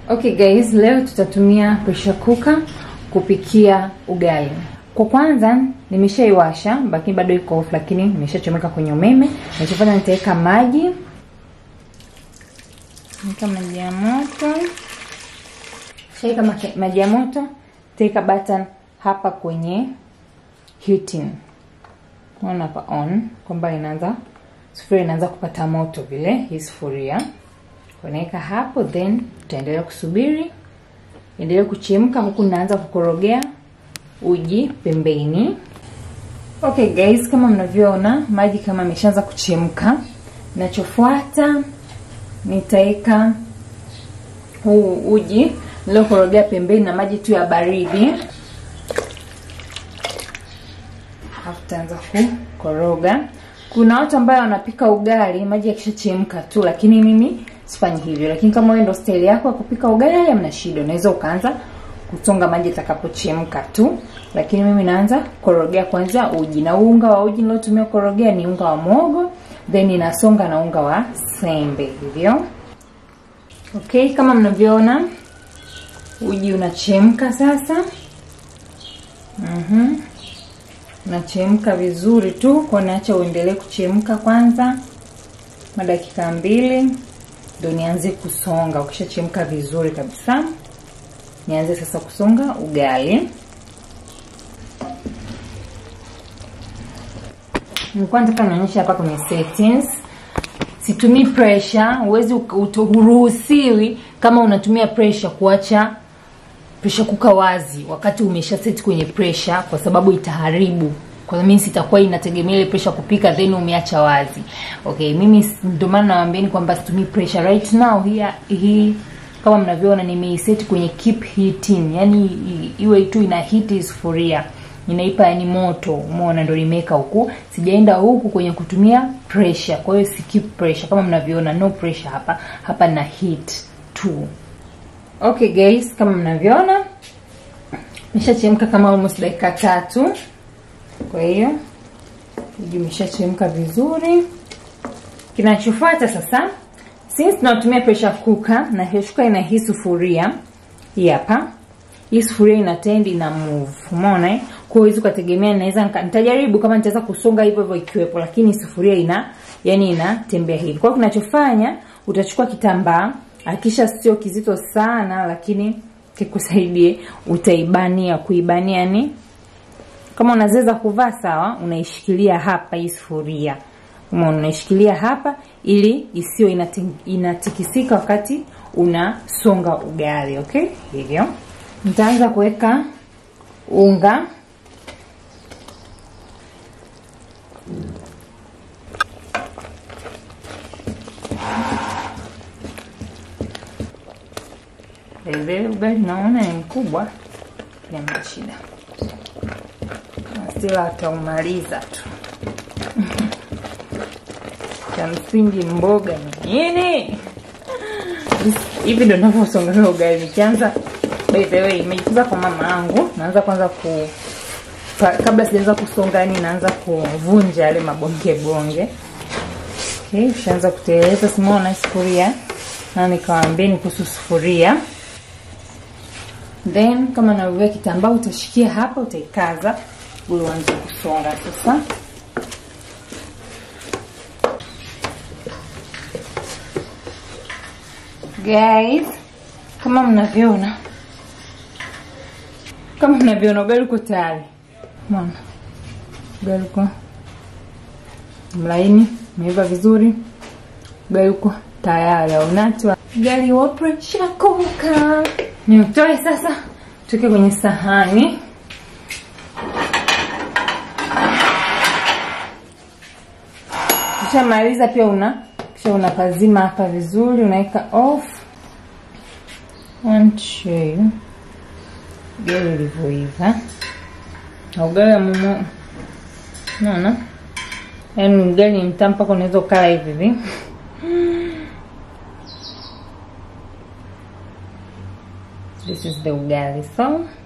Okay guys, leo tutatumia pressure cooker kupikia ugali. Kwa kwanza nimeshaiwasha, lakini bado iko off, lakini nimeshachomeka kwenye umeme. Nachofanya nitaweka maji, nika maji ya moto, shaika maji ya moto, nitaweka button hapa kwenye heating. Unaona hapa on kwamba inaanza sufuria inaanza kupata moto vile, hii sufuria unaweka hapo, then utaendelea kusubiri endelea kuchemka, huku naanza kukorogea uji pembeni. Okay guys, kama mnavyoona maji kama ameshaanza kuchemka, nachofuata nitaweka huu uji niliokorogea pembeni na maji tu ya baridi, alafu taanza kukoroga. Kuna watu ambao wanapika ugali maji yakishachemka tu, lakini mimi sifanyi hivyo. Lakini kama wewe ndo style yako ya kupika ugali, hamna shida, unaweza ukaanza kutonga maji yatakapochemka tu, lakini mimi naanza korogea kwanza uji, na unga wa uji niliotumia korogea ni unga wa mogo, then ninasonga na unga wa sembe hivyo. Okay, kama mnavyoona uji unachemka sasa. Mhm. Unachemka vizuri tu, kwa naacha uendelee kuchemka kwanza madakika mbili ndo nianze kusonga. Ukishachemka vizuri kabisa, nianze sasa kusonga ugali. Nilikuwa nataka nionyesha hapa kwenye settings, situmii pressure. Huwezi uruhusiwi kama unatumia pressure kuacha pressure kuka wazi wakati umesha set kwenye pressure, kwa sababu itaharibu kwa mimi sitakuwa inategemea ile pressure kupika then umeacha wazi. Okay, mimi ndio maana nawaambieni kwamba situmii pressure right now. Hii hii kama mnavyoona nimeiset kwenye keep heating, yani iwe tu ina heat sufuria inaipa yani moto, umeona, ndio nimeweka huku, sijaenda huku kwenye kutumia pressure. Kwa hiyo si keep pressure kama mnavyoona, no pressure hapa, hapa na heat tu. Okay guys, kama mnavyoona nimeshachemka kama almost dakika tatu. Kwa hiyo uji umeshachemka vizuri. Kinachofuata sasa, since tunatumia pressure cooker na pressure ina hii sufuria hii hapa, hii sufuria ina tend ina move, umeona eh? Kwa hiyo ukategemea, naweza nitajaribu kama nitaweza kusonga hivyo hivyo ikiwepo, lakini sufuria ina yani inatembea hivi. Kwa hiyo kinachofanya utachukua kitambaa, akisha sio kizito sana, lakini kikusaidie, utaibania kuibania yani kama unaweza kuvaa sawa, unaishikilia hapa hii sufuria, umeona, unaishikilia hapa ili isiyo inatikisika wakati unasonga ugali. Okay, hivyo nitaanza kuweka unga vile. Ugali naona ni mkubwa, jamani, shida Sila ataumaliza tu cha msingi mboga nini hivi ndo navyosongaga ugali. Nikianza by the way, nimejifunza kwa mama yangu, naanza kwanza ku kabla sijaanza kusonga, yani naanza kuvunja yale mabonge bonge. Okay, ushaanza kuteleza, simaona sufuria na nikawaambieni kuhusu sufuria then kama navyovia kitambaa utashikia hapa, utaikaza ule uanze kusonga sasa. Guys, kama mnavyoona, kama mnavyoona ugali uko tayari. Umeona ugali uko mlaini, umeiva vizuri, ugali uko tayari. Aunatwa ugali wa pressure cooker. Niutoe sasa, tuweke kwenye sahani. Ukishamaliza pia una kisha unapazima hapa vizuri, unaweka off one tray ugali ulivyoiva na ugali wa mumo, naona yaani ugali mtamu mpaka unaweza ukala hivi hivi. This is the ugali so